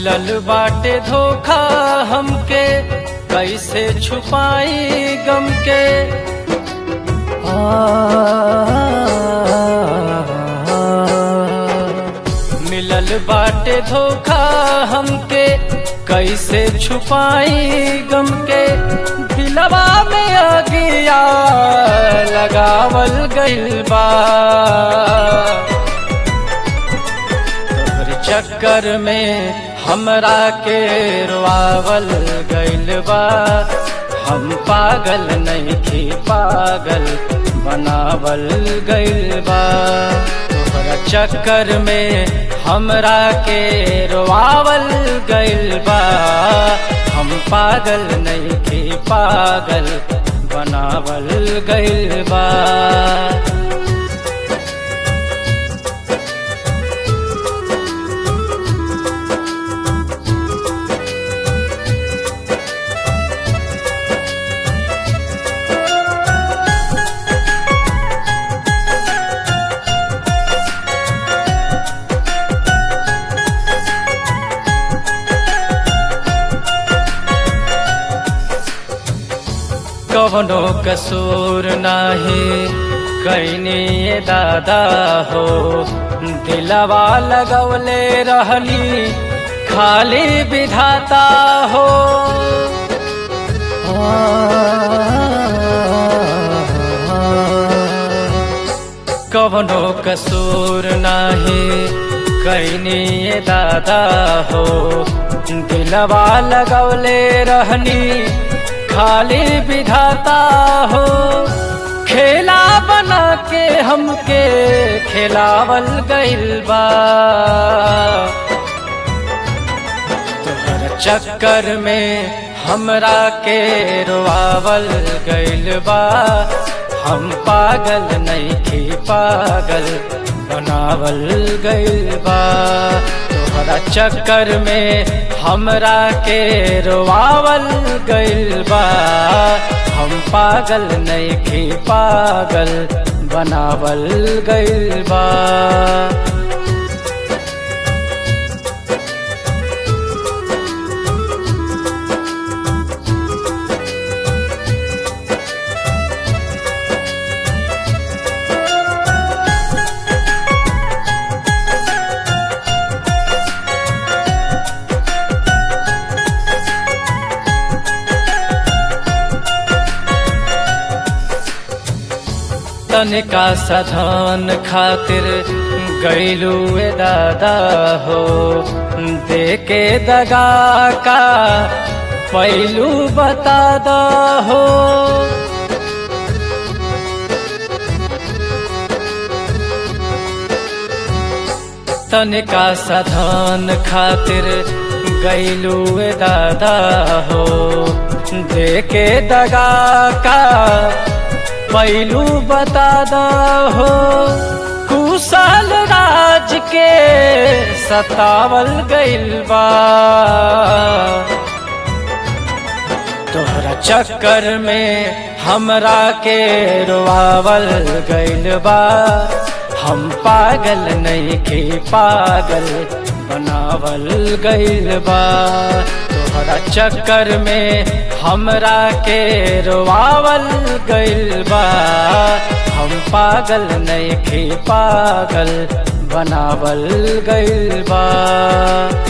मिलल बाटे धोखा हमके कैसे छुपाई गम के मिलल बाटे धोखा हमके कैसे छुपाई गम के दिलवा में अगिया लगावल गइल बा तोहर चक्कर में हमरा के रोआवल गइल बा हम पागल नहीं थी पागल बनावल गइल बा तोहरा चक्कर में हमरा के रोआवल गइल बा हम पागल नहीं थी पागल बनावल गइल बा कवनो कसूर नाही कैनी ये दादा हो दिलवा लगवले रहली खाली विधाता हो कवनो कसूर नाही कैनी ये दादा हो दिलवा लगवले रहनी खाली विधाता हो खेला बना के हमके खेलावल गइल बा तोहर चक्कर में हमरा के रोआवल गइल बा हम पागल नहीं थी पागल बनावल गइल बा तोहरा चक्कर में हमरा के रोआवल गइल बा हम पागल नहीं थी पागल बनावल गइल बा तनिका सधन खातिर गैलू ए दादा हो देके दगा का पैलू बता दा हो तनिका सधन खातिर गैलू ए दादा हो देके दगा का पैलू बता दा हो कुशल राज के सतावल गइल बा तोहरा चक्कर में हमरा के रोआवल गइल बा हम पागल नहीं के पागल बनावल गइल बा तोहरा चक्कर में हमरा के रोआवल गइल बा हम पागल नहीं थे पागल बनावल गइल बा